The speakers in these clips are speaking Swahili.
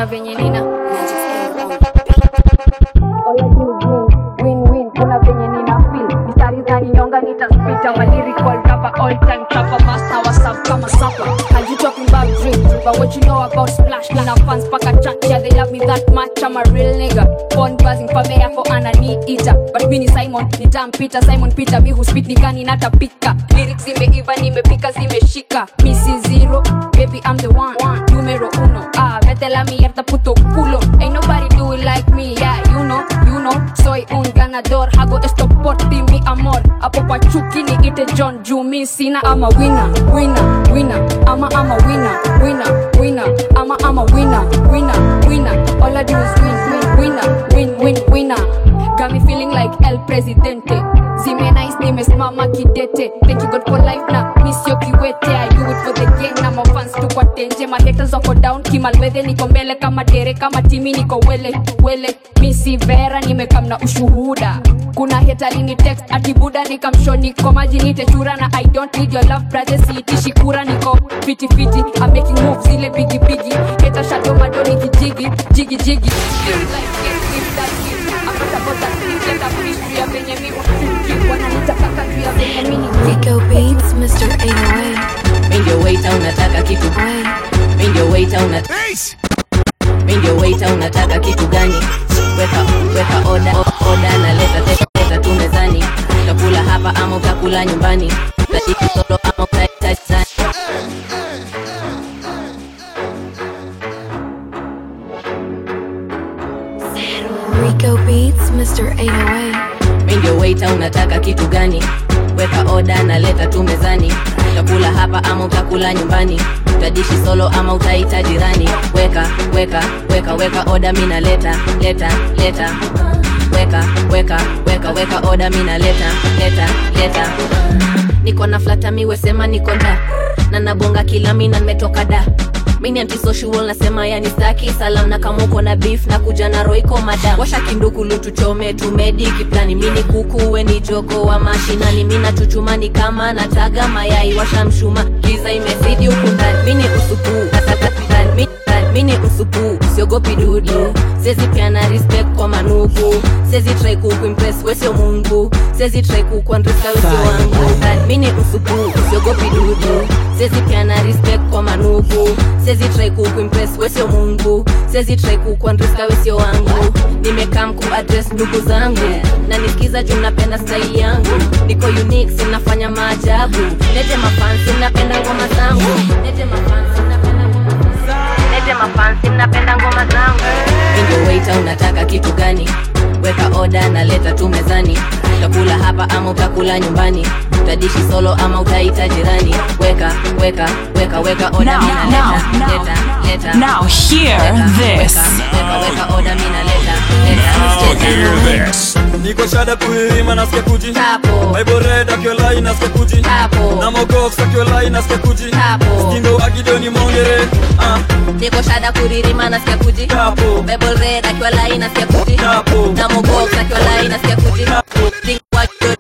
kuna venye nina All I do is win, win, win. kuna venye nina feel mistari zaninyonga nitaspita my lyrical rapper all time rapper master wa sub kama supper and you talking about drink but what you know about splash nina fans paka chat yeah they love me that much I'm a real nigga born buzzing pabea for ana ni eater but mi ni Simon ni damn Peter Simon Peter mi huspit nikani natapika lyrics zimeiva nimepika zimeshika mi si zero baby I'm the one numero uno ah vete la mierda puto culo ain't nobody do it like me yeah you know you know soy un ganador hago esto por ti mi amor hapo kwa chuki ni ite John juu mi sina ama winner winner winner ama ama winner winner winner ama ama winner winner winner all I do is win win winner win win winner got me feeling like El Presidente zime nice nimesimama kidete thank you God for life na miss yo kiwete I do it for the gang na mafans tu kwa tenje mahaters wako down kimalwedhe niko mbele kama dere kama timi niko wele wele misi vera nimekam na ushuhuda kuna hetalini text atibuda nikamsho niko maji nite chura na I don't need your love brother siitishi kura niko fiti fiti I'm making moves zile bigi bigi heta shadow bado nikijigi jigi jigi Feel like get with that beat. I'm not about that beat, let that beat juu ya venye mi usuki. Wananitaka juu ya venye mi ni Rico Beats, Mr. 808. Mi ndio waiter unataka kitu Mi ndio waiter una Mi ndio waiter unataka kitu gani Weka weka oda o- oda na leta leta, leta tu mezani Utakula hapa ama utakula nyumbani Utashika solo ama utahitaji sana Rico Beats, Mr. 808. Mi ndio waiter unataka kitu gani Weka oda na leta tu mezani Utakula hapa ama utakula nyumbani Utadishi solo ama utaita jirani Weka weka weka weka oda mina leta leta leta Weka weka weka weka oda mina leta leta leta Niko na flata miwe sema niko nda na nabonga kila mina nimetoka da mini antisocial nasema yani staki salam na kama uko na beef na kuja na roiko mada washa kindukulu tuchome tumedi kiplani mini kuku we ni jogo wa mashinani mina chuchumani kama nataga mayai washa mshuma giza imezidi huku ndani mini usupu nataka ndani mini mini usupu siogopi dudu sezi piana respect kwa manugu sezi try kukuimpress wesio mungu sezi try kukuandresa wesio wangu mini usupu siogopi dudu sezi piana respect kwa manugu sezi try kukuimpress wesio mungu sezi try kukuandresa wesio wangu nimekam kuaddress ndugu zangu na nisikiza juu napenda style yangu niko unique sinafanya maajabu lete mafansi napenda ngoma zangu lete mafansi napenda ngoma lete mafansi napenda ngoma zangu ndio waiter unataka kitu gani weka oda na leta tu mezani utakula hapa ama utakula nyumbani utadishi solo ama utaita jirani weka weka weka weka oda Now, mina now, leta now. leta leta Now hear Weka, this. weka, weka weka oda mina leta leta Now hear this. niko shada kuirima nasikia kuji Tapo. bible red akiolai nasikia kuji Tapo. na mogox akiolai nasikia kuji Tapo. stindo agidoni mongere ah. niko shada kuririma nasikia kuji Tapo. Bible red akiwa lai nasikia kuji Tapo. na mogox akiwa lai nasikia kuji Think what you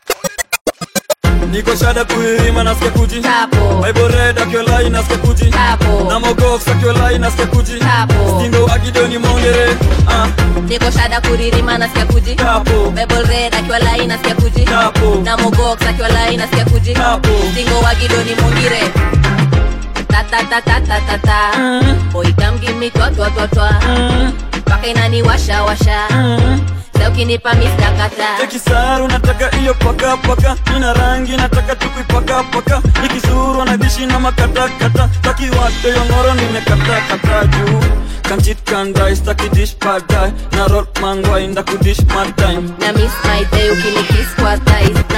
niko shada kuirima nasikia kuji Tapo. bible red akiolai nasikia kuji Tapo. na mogox akiolai nasikia kuji Tapo. stindo agidoni mongere ah. niko shada kuririma nasikia kuji Tapo. Bible red akiwa lai nasikia kuji Tapo. na mogox akiwa lai nasikia kuji Tapo. Tingo wagidoni mungire ta ta ta ta ta ta ta boy come give me twa twa twa twa mpaka inani washa washa Sasa ukinipa mistakata Kisaru nataka iyo paka paka, ina rangi nataka tukuipaka paka, ikizuru na dishi na makatakata, takiwate yongoro nimekata kata juu Kanchit kandai staki dish padai na roll mangwai ndakudish mad time na miss my day ukinikiss kwa thighs na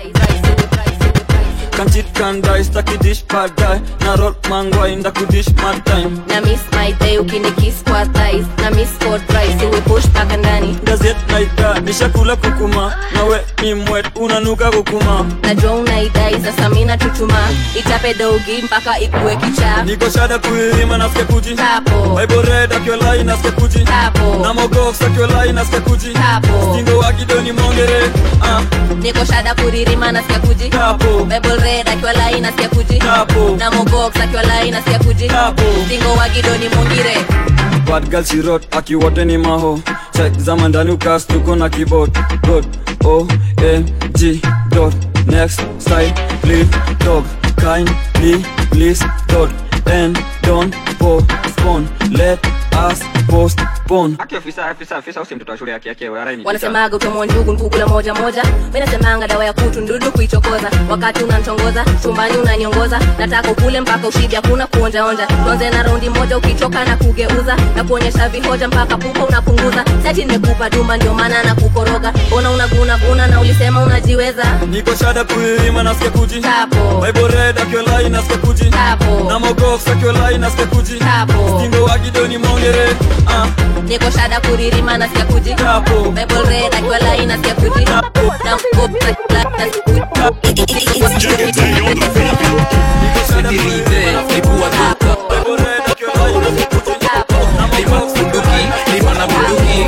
Kanchit kandai staki dish padai na roll mangwai ndakudish mad time na miss my day ukinikiss kwa thighs na miss for price uwe push paka ndani Gazet naika nishakula kukuma, nawe ni mwet unanuka kukuma najua unaidai sasa mina chuchuma itape dogi mpaka ikuwe kichaa Niko shada kuirima nasikia kuji Tapo. Bible red akiolai nasikia kuji Tapo. Na mogox akiolai nasikia kuji Tapo. Stindo wakidoni mongere ah. niko shada kuririma nasikia kuji Tapo. Bible red akiwa lai nasikia kuji Tapo. na mogox akiwa lai nasikia kuji Tapo. tingo wa gidoni mungire bad girl she wrote akiwote ni maho check zama ndani ukas tuko na keyboard dot o m g dot next style live dog kindly please dot and don't postpone let us postpone wanasemaga utamwa njugu nkukula moja moja mi nasemanga dawa ya kutu ndudu kuichokoza wakati unanchongoza chumbani unaniongoza nataka ukule mpaka ushibi hakuna kuonjaonja tuanze na raundi moja ukichoka na kugeuza na kuonyesha vihoja mpaka pupa unapunguza sati nimekupa duma ndio maana na kukoroga ona unagunaguna na ulisema unajiweza niko shada kuilima nasikia kuji Tapo. bible red akiolai nasikia kuji Tapo. na mogox akiolai nasikia kuji Tapo. stingo wagidoni mongere ah. niko shada kuririma nasikia kuji Tapo. bible red akiwa lai nasikia kuji na bible red akiolai nasikia kuji na mogox bunduki lima na bunduki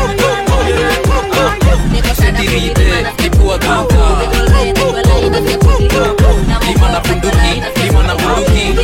lipua duka lima na bunduki lima na bunduki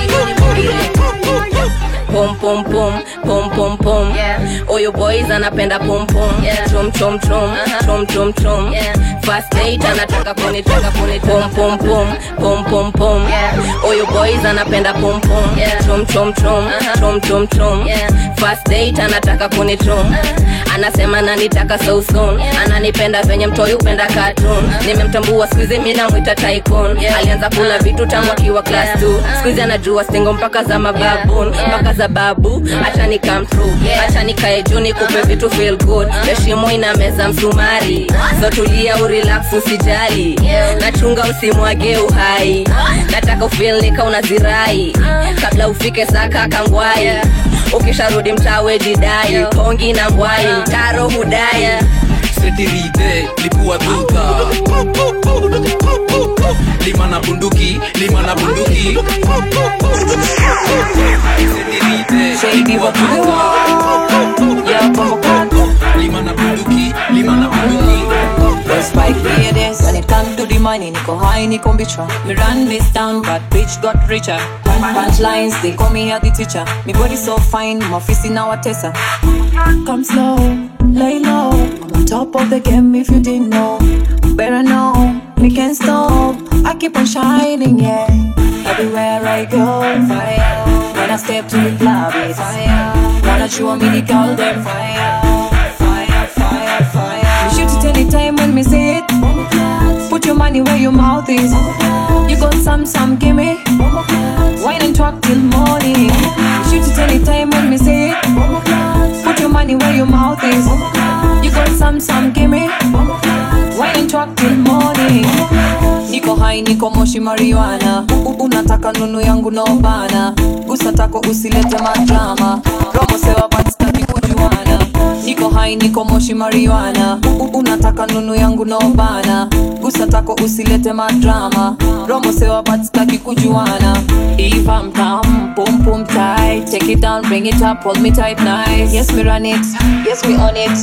pom pom pom pom pom pom oyo boys anapenda pom pom chom chom chom chom chom chom first date anataka kunitaka kuni pom pom pom pom pom pom oyo boys anapenda pom pom chom chom chom chom chom chom first date anataka kunichom anasema nanitaka so soon ananipenda venye mtoi upenda cartoon nimemtambua skuizi mi namwita tycoon alianza kula vitu tangu akiwa class 2 skuizi anajua singo mpaka za mababun mpaka za babu acha ni come through acha nikae juu nikupe vitu feel good heshimo ina meza msumari so tulia urelax usijali nachunga usimwage uhai nataka ufeel nika unazirai kabla ufike saka kangwai ukisharudi mtawe jidai kongi na ngwai mtaro hudai setirite lipua duka lima na bunduki lima na bunduki setirite lipua duka lima na bunduki lima na bunduki Spike ladies When it comes to the money Niko high, niko bicha Me run this town But bitch got richer Punchlines, they call me a the teacher Me body so fine My face in our tessa Come slow, lay low I'm on top of the game if you didn't know Better know, me can't stop I keep on shining, yeah Everywhere I go, fire When I step to the club, it's fire Wanna show me the girl, them fire Fire, fire, fire Me shoot it anytime when me see it Put your money where your mouth is You got some, some, gimme Wine and talk till morning Shoot it anytime when me see it Put your money where your mouth is You got some, some, gimme Wine and talk till morning Niko hai, niko moshi marijuana U- Unataka nunu yangu no bana Gusa tako usilete madrama Romo sewa but sitaki kujuana Niko hai, niko moshi marijuana U- Unataka nunu yangu no bana Gusa tako usilete madrama Romo sewa but sitaki kujuana If I'm down, boom boom tight Take it down, bring it up, hold me tight nice Yes we run it, yes we on it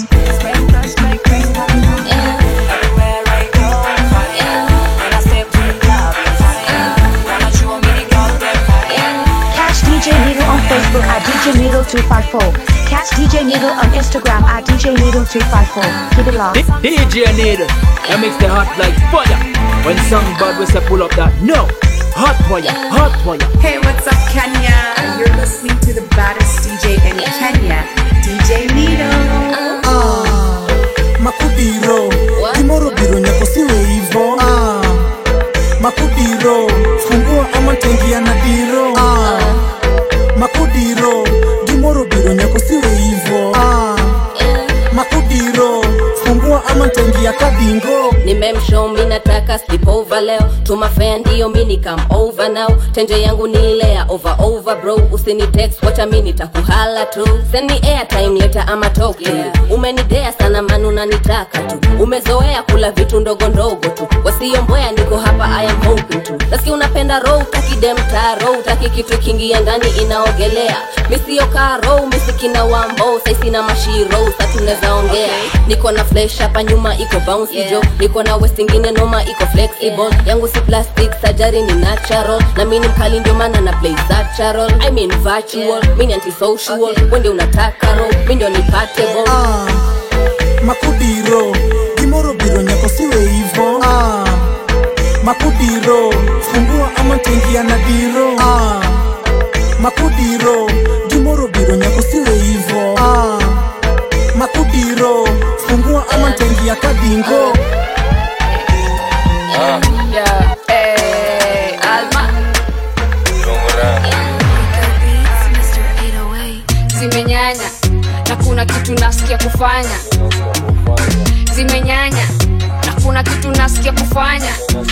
Everywhere I go, fire When I step to the club, it's fire Wanna show me the girl, them fire Catch DJ Needle on Facebook at DJ Needle 254. Catch DJ Needle on Instagram at DJ Needle 254. Keep it locked. DJ Needle, I makes the hot like fire. When song bad we say pull up that no. Hot fire, hot fire. Hey, what's up, Kenya? You're listening to the baddest DJ in Kenya, DJ Needle. makudiro gimoro biro nyako siwe hivo ah. makudiro fungua ama tengia na diro ah. makudiro gimoro biro nyako siwe hivo ah. makudiro fungua ama tengia kadingo nimemshow mi nataka sleep over leo tumafea ndio mi ni come over now tenje yangu ni ile ya over over bro usini text wacha mi nitakuhala tu send me airtime leta ama talk to you umenidea sana manu nanitaka tu umezoea kula vitu ndogo ndogo tu wasiomboya niko hapa i am hoping tu nasikia unapenda row utaki demta row utaki kitu kingia ndani inaogelea misiokaa row misikina wambo saisina mashiro sa tunaweza ongea niko na flesh hapa nyuma iko bouncy jo niko niko na west ingine noma iko flexible yangu si plastic sajari ni natural na mi ni mkali ndio maana na play natural I mean virtual mi ni antisocial wende unataka ro mi ndio nipatable ah, makudiro gimoro biro nyako siwe hivo ah, makudiro fungua ama tengia na diro ah, makudiro gimoro biro nyako siwe hivo ah, makudiro fungua ama tengia kadingo Yeah, eh, Alma zimenyanya na kuna kitu nasikia kufanya zimenyanya na kuna kitu nasikia kufanya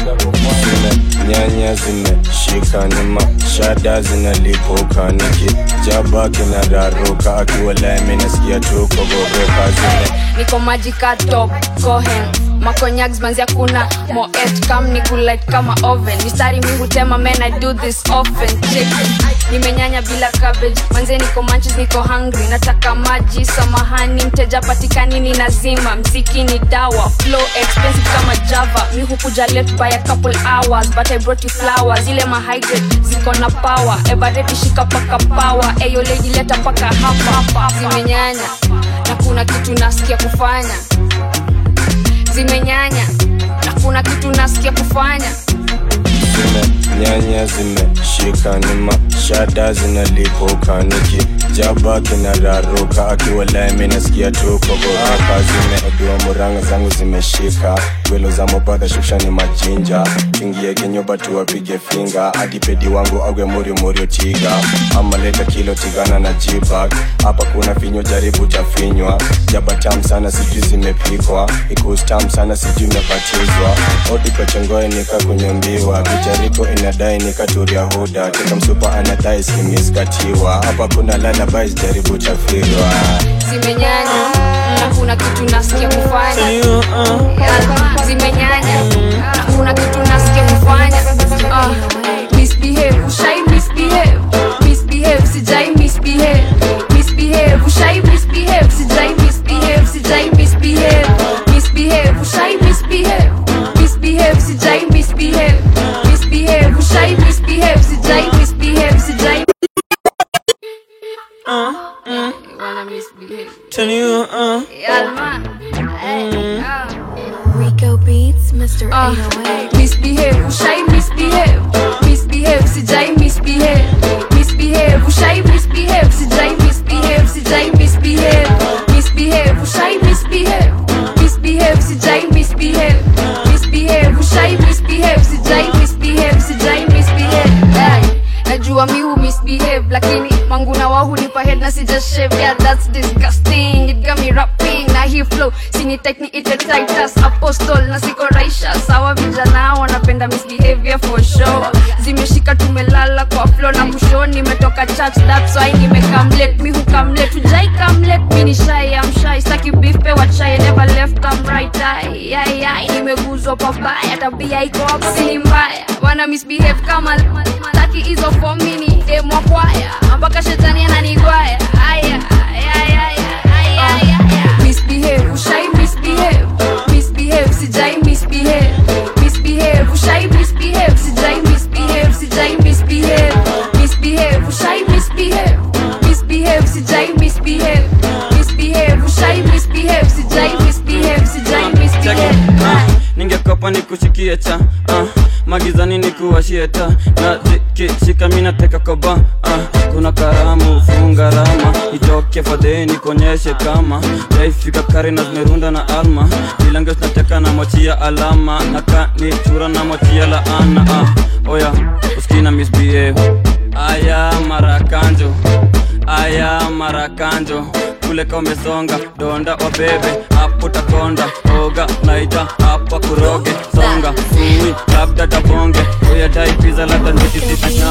nyanya zimeshika nyuma shada zinalipuka nikijaba kinararuka akiwalami nasikia tu kogoroka zime niko maji ka top cohen makonyags manzia kuna moet kam ni kulight kama oven mistari mi hutema men i do this often Check. nimenyanya bila cabbage manze niko manches niko hungry nataka maji samahani mteja patikani ni nazima mziki ni dawa flow expensive kama java mi hukuja late by a couple hours but i brought you flowers ile mahydrate ziko na power ebareti shika paka power eyo lady leta paka hapa hapa zimenyanya na kuna kitu nasikia kufanya zimenyanya na kuna kitu nasikia kufanya nyanya zimeshika nyuma shada zinalipuka nikijaba kinararuka akiwalami nasikia tu kogoroka zimeadua muranga zangu zimeshika gwelo za mobadha shusha ni majinja kingie kinyoba tuwapige finga adipedi wangu agwe murimuri tiga ama leta kilo tigana na jibag hapa kuna finyo jaribu tafinywa jaba tam sana sijui zimepikwa ikustam sana sijui imepatizwa odipechengoe nika kunyambiwa vijariko inadai nikaturia huda tika msupa anadai skimiskatiwa hapa kuna lalabais jaribu chafirwa zimenyanya na kuna kitu nasikia kufanya zimenyanya na kuna kitu nasikia kufanya Ah, misbehave ushai misbehave misbehave sijai misbehave misbehave ushai misbehave sijai misbehave sijai misbehave misbehave ushai misbehave misbehave sijai misbehave misbehave ushai misbehave sijai misbehave sijai wanna misbehave Tell you, uh, Alma Rico Beats, Mr. Ah, 808. misbehave ushai misbehave misbehave sijai misbehave misbehave ushai misbehave sijai misbehave sijai misbehave misbehave ushai misbehave misbehave sijai misbehave misbehave ushai misbehave sijai misbehave sijai misbehave Ay, najua mi hu misbehave lakini mangu na wao hunipa head na sija shave yeah that's disgusting it got me rapping na hii flow sini techni ite titus apostle na siko raisha sawa vijana wanapenda misbehavior for sure zimeshika tumelala kwa flow na kusho nimetoka church that's why nimekamlet mi hukamlet ujai kamlet mi ni shy am shy saki beef pe what shy never left come right eye ay ay nimeguzwa pabaya tabia iko hapo si mbaya wana misbehave kama taki hizo fomini demwa kwaya mpaka shetani ananigwaya aya aya aya aya aya misbehave ushai misbehave misbehave sijai misbehave misbehave ushai misbehave sijai misbehave sijai misbehave misbehave ushai misbehave misbehave sijai misbehave misbehave ushai misbehave sijai misbehave sijai misbehave ningekopa nikushikie cha uh, magizani nikuwashie ta na zikishika minateka koba uh, kuna karamu funga rama itoke fadheni konyeshe kama yaifika kari na zimerunda na alma ilange zinateka na mochia alama na kanichura na mochia laana uh, oya uskina misbehave aya marakanjo aya marakanjo kuleka umesonga donda wabebe hapo takonda oga naita hapa kuroge songa ui labda tabonge uyadai piza labda nitisipina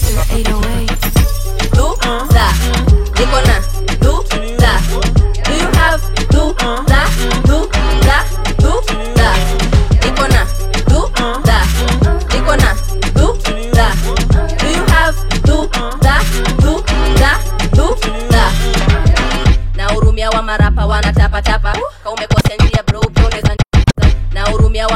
duda niko na duda do you have duda duda duda niko na duda niko na duda do you have duda duda duda na hurumia wa marapa wanatapatapa ka umekosea njia bro pia unaweza na hurumia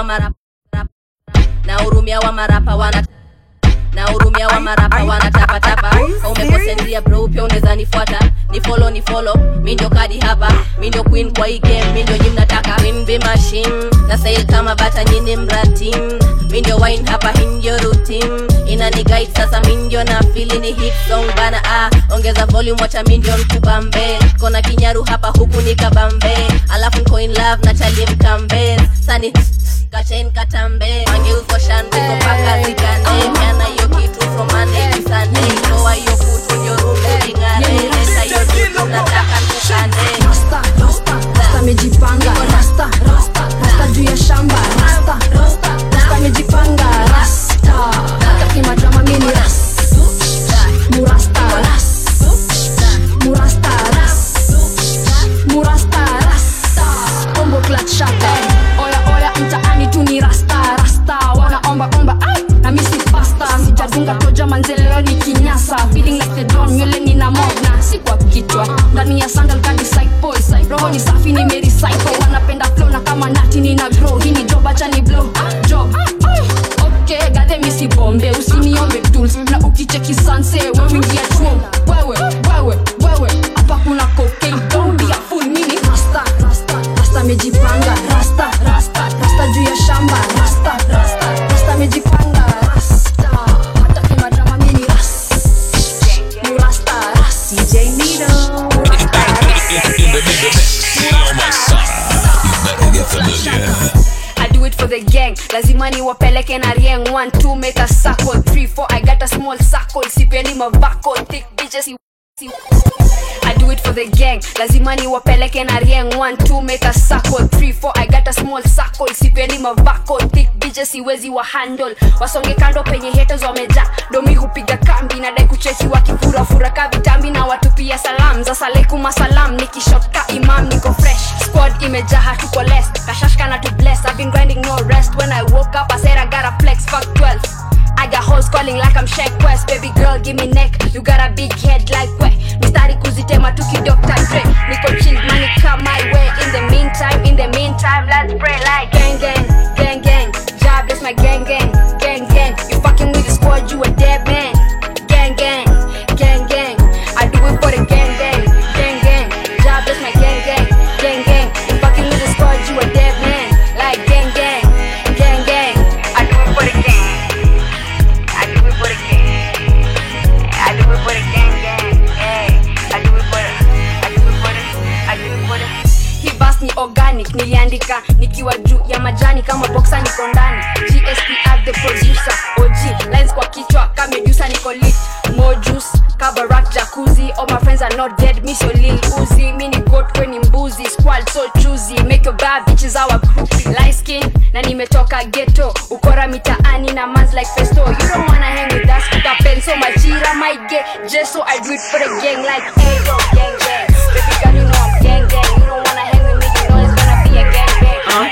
na hurumia wa marapa wana na hurumia wa marapa wanatapatapa umekosendia bro pia unaweza nifuata ni follow ni follow mi ndio kadi hapa mi ndio queen kwa hii game mi ndio mnataka queen be machine na sail kama bata nyini mratim mi ndio wine hapa hii ndio routine inani guide sasa mi ndio na fili ni hit song bana ah ongeza volume wacha mi ndio mkubambe kona kinyaru hapa huku ni kabambe alafu nko in love na chali mkambe sani kachen katambe mangeuzwa shandiko mpaka zikane miana hiyo kitu from Monday to Sunday toa hiyo kutu ndio rungu lingare leta hiyo dudu nataka tukane rasta rasta rasta amejipanga rasta rasta rasta juu ya shamba rasta rasta rasta amejipanga rasta taki madrama mimi ras murasta ras murasta ras murasta rasta ombo clutch shaka oya oya mtaani tu ni rasta rasta wanaomba omba ai na misi pasta sijadunga toja manzelelo ni kinyasa feeling like the don nywele nina mogna si kwa kichwa ndani ya sandal kadi side boys roho ni safi ni meri psycho wanapenda flow na kama nati nina grow hii ni job acha ni blow job okay gade misi bombe usiniombe tools na ukicheki sanse wewe ingia chuo wewe wewe wewe hapa kuna cocaine don't be a fool mini rasta rasta rasta amejipanga rasta rasta rasta juu ya shamba rasta rasta rasta amejipanga rasta hata kimadrama mini ras ni rasta ras DJ Nito. In the mix, Leo Masada. You better get familiar. I do it for the gang lazima niwapeleke na rieng 1 2 make a circle 3 4 I got a small circle sipendi mavako thick bitches si- si- I do it for the gang lazima niwapeleke na rieng 1 2 make a circle 3 4 I got a small circle sipendi mavako thick bitches siwezi wa handle wasonge kando penye haters wameja domi hupiga kambi nadai kucheki wakifurafura ka vitambi na watu pia salam za salaikum asalam nikishot ka imam niko fresh squad imejaa hatuko less kashashka na to bless I've been grinding no rest when I woke up I said I gotta flex fuck 12 I got hoes calling like I'm Shaq West Baby girl give me neck You got a big head like we Mistari kuzitema tuki Dr. Dre Niko chill money come my way In the meantime, in the meantime Let's pray like gang gang, gang gang Job is my gang gang, gang gang You fucking with the squad you a dead man Gang gang, gang gang I do it for the gang gang, gang gang Job is my gang gang, gang gang You fucking with the squad you a dead man Like gang gang, gang gang I do it for the gang I do it for the gang. I do it for the gang gang. Hey, I do it for the. I do it for the. I do it for the. Hii bus ni organic niliandika nikiwa juu ya majani kama boxa niko ndani gsp at the producer og lines kwa kichwa kamedusa niko lit more juice kabarak jacuzzi all my friends are not dead me so lil uzi mi ni goat kweni mbuzi squad so choosy make your bad bitches our group light skin na nimetoka ghetto ukora mitaani na mans like festo you don't wanna hang with us kapenso majira might get just so i do it for the gang like hey yo gang gang baby girl you know i'm gang gang you don't wanna hang with me you know it's gonna be a gang gang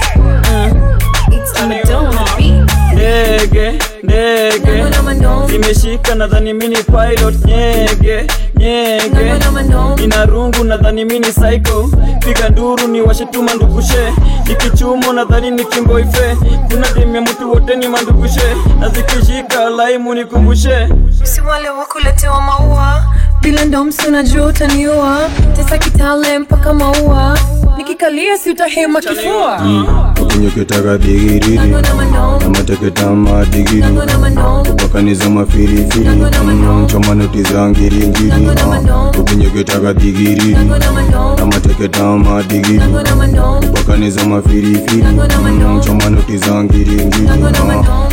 It's Madonna beat. ndege ndege zimeshika nadhani mini pilot nyege nyege ina rungu nadhani mini psycho piga nduru ni washetuma ndugushe ikichumo nadhani ni kimboife kuna demya mtu wote ni mandugushe na zikishika laimu nikumbushe si wale wakuletewa maua bila ndomsi unajua utaniua tesa kitale mpaka maua nikikalia si utahema kifua ukinyoketaka digiriri namateketama digiri kupakaniza mafirifiri Mm, choma noti za ngiringiri ukinyoketaka digiriri namateketama digiri kupakaniza mafirifiri Mm, choma noti za ngiringiri Ah.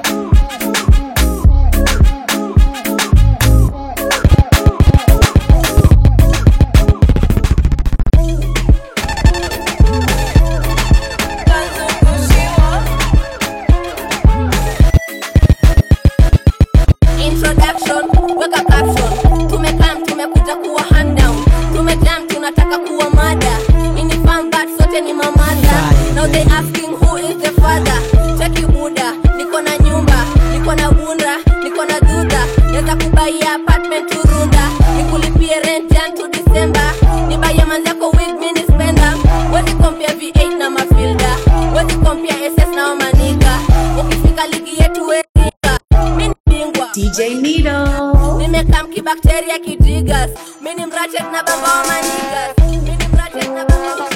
introduction weka caption tumekam tumekuja kuwa hand down tumejam tunataka kuwa mada inifam but sote ni mamada now they asking who is the father cheki buda niko na nyumba niko na bunda niko na duda naweza kubaia apartment turunda nikulipie rent jan to december nibaia manzako wig mini spenda wezi kompia v8 na mafilda wezi kompia ss na wamanika ukifika DJ Nito. nimekam kibakteria kidigas mini mrachet na baba wa manigas mini mrachet na baba wa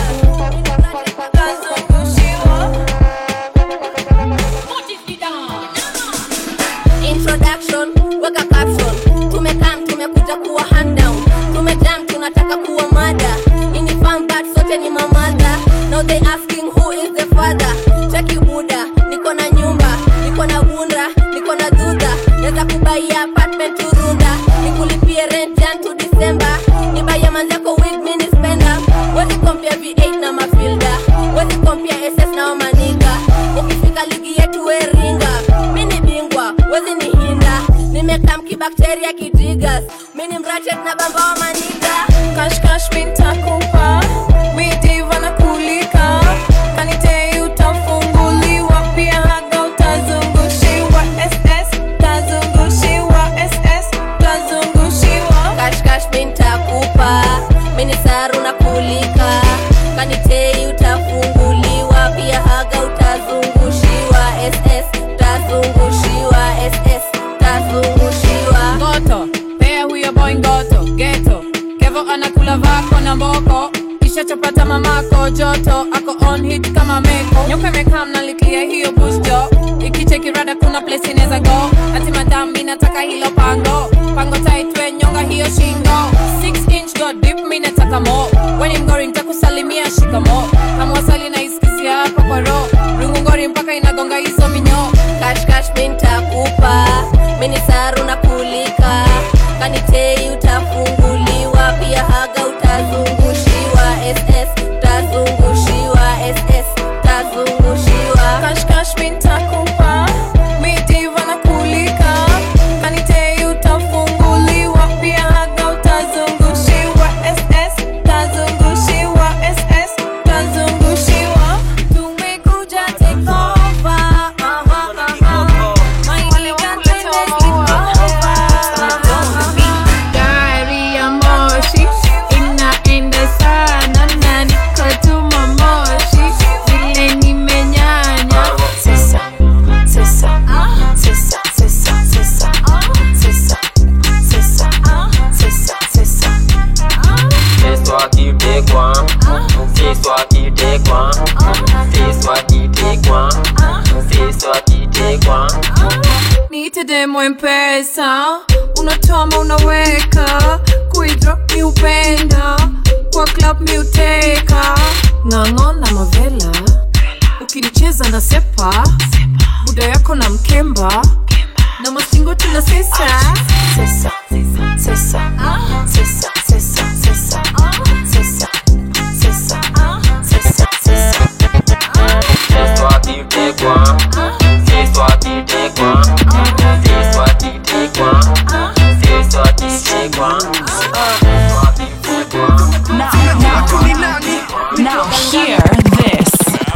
introduction weka caption tumekam tumekuja kuwa handown tumejam tunataka kuwa mada ini fambat sote ni mamada now they asking who is the father cheki buda niko na nyumba niko na bunda niko na dhudha naweza kubaia apartment turunda nikulipie rent jan to december nibaia manzako wig mini spender wezi kompia v8 na mafilda wezi kompia ss na wamaniga ukifika ligi yetu weringa mini bingwa wezi ni hinda nimekam kibakteria kidigas mini mrachet na bamba wa maniga kashkash mintakupa midiva na kulika kanite utafunguliwa pia haga utazungushiwa ss tazungushiwa ss tazungushiwa kashkash mintakupa mini saru na kulika kanitei utafunguliwa pia haga utazungushiwa ss tazungushiwa ss tazungushiwa ngoto pea huyo boy ngoto geto kevo anakula vako na mboko kisha chapata mamako joto ako on hit kama meko nyoka imekam nalikia hiyo busto ikichekirada kuna place inaweza go ati madhambi nataka hilo pango pango taitwe nyonga hiyo shingo 6 inch go deep mi nataka mo weni mgori ntakusalimia shikamo kama wasali na iskizia hapa kwa ro rungungori mpaka inagonga hizo minyo kashkash mintakupa mini saru na kulika kanitei utafunguliwa pia haga utazungushiwa ss tazungushiwa ss tazungushiwa kashkash mintakupa midiva na kulika kanitei utafunguliwa pia haga utazungushiwa ss tazungushiwa ss tazungushiwa tumekuja take over aha, aha. Maini Gari ya moshi inaenda sana na nikotuma moshi vile nimenyanya sisa sisa sisa sisa sisa sisa sisa sisa sisa C'est toi qui t'es quoi C'est toi qui t'es quoi C'est toi qui t'es quoi C'est toi qui t'es quoi niite demo mpesa unatoma unaweka kuidrop mi upenda kwa club mi uteka ng'ang'o na mavela ukinicheza na sepa buda yako na mkemba na masingo tuna sesa sesa sesa sesa sesa sesa sesa sesa sesa sesa C'est toi qui t'es quoi C'est toi qui t'es quoi C'est toi qui t'es quoi C'est toi qui t'es quoi Now hear this.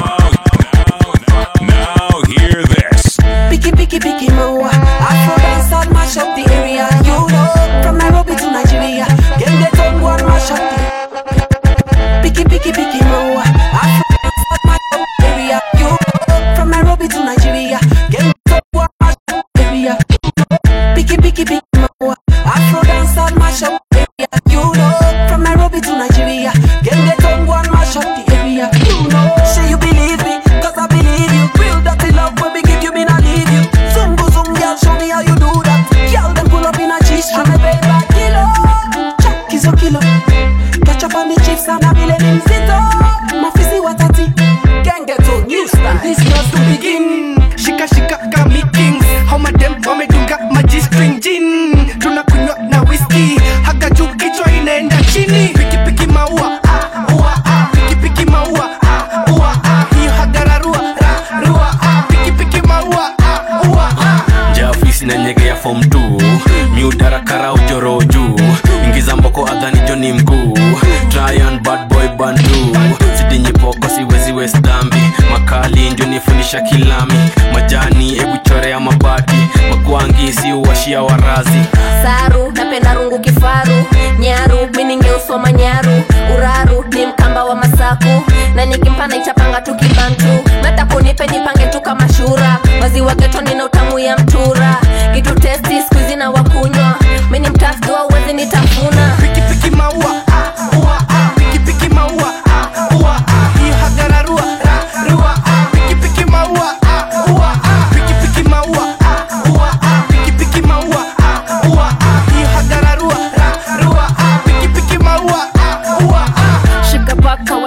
Now hear this. Picky, picky, picky, mo. Afro dance out, mash up the area. You know, from Nairobi to Nigeria. Game get on one, mash up the Picky, picky, picky, mo. Afro dance out, mash up the area. You know, from Nairobi to Nigeria. Game get on one, mash up the area. Picky, picky, picky, mo. Afro dance out, mash up the area. You know, from Nairobi to Nigeria. Game get on one, mash up the area. You know, say you believe me, cause I believe you. Real dirty love when we give you, me not leave you. Zoom go zoom, girl, show me how you do that. Girl, them pull up in a G-string, me pay back kilo. Chuck is a kilo. Catch up on the chips and a billion in zito. Mafisi watati. Gang get to new style. This just to begin. shika shika kami kings hao madem wamedunga maji string gin tunakunywa na whisky haga juu kichwa inaenda chini piki piki maua ah, ua, ah. piki piki maua ah, ua, ah. hiyo hagararua ra, rua ah. piki piki maua ah, ua, ah. jafisi na nyege ya fom t miudarakara ujoro juu ingiza mboko adhani joni mkuu tryan bad boy bandu sidinyipoko siwezi wesdambi makali ndio nifundisha kilami majani ebu chorea mabati makwangi si uwashia warazi saru napenda rungu kifaru nyaru miningeusoma nyaru uraru ni mkamba wa masaku na nikimpa naichapanga tu kibantu meta kunipe nipange tu kama shura maziwa geto nina utamu ya mtura kitu testi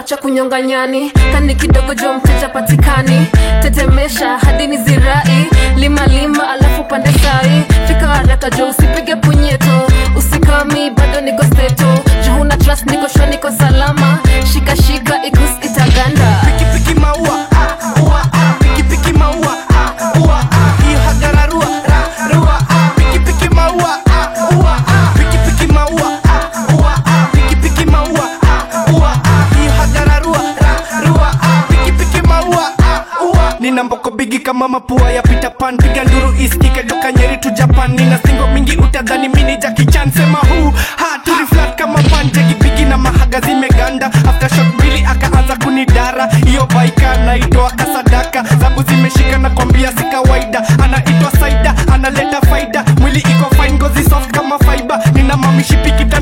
wacha kunyonga nyani kani kidogo jo mteja patikani tetemesha hadi ni zirai lima lima alafu pande sai fika haraka jo usipige punyeto usikami bado niko steto juhuna trust niko shwa niko salama shika shika ikus itaganda pikipiki maua ah, ua, ah, pikipiki maua ah, ua, ah, hiyo hagararua ra, rua, ah, pikipiki maua ah, ua, ah, pikipiki maua ah, ua, ah, pikipiki maua ah, ua, ah, hiyo hagararua ra, rua, ah, pikipiki maua ah, ua. nina mboko bigi kama mapua ya Peter Pan piga nduru iskike toka Nyeri tu Japan nina singo mingi utadhani mini Jackie Chan sema huu ha turi flat kama panje kipigi na mahaga zimeganda after shot mbili akaanza kunidara hiyo baika naitoa kasadaka zangu zimeshika na kwambia si kawaida anaitwa saida analeta faida mwili iko fine ngozi soft kama fiber nina mamishipi kita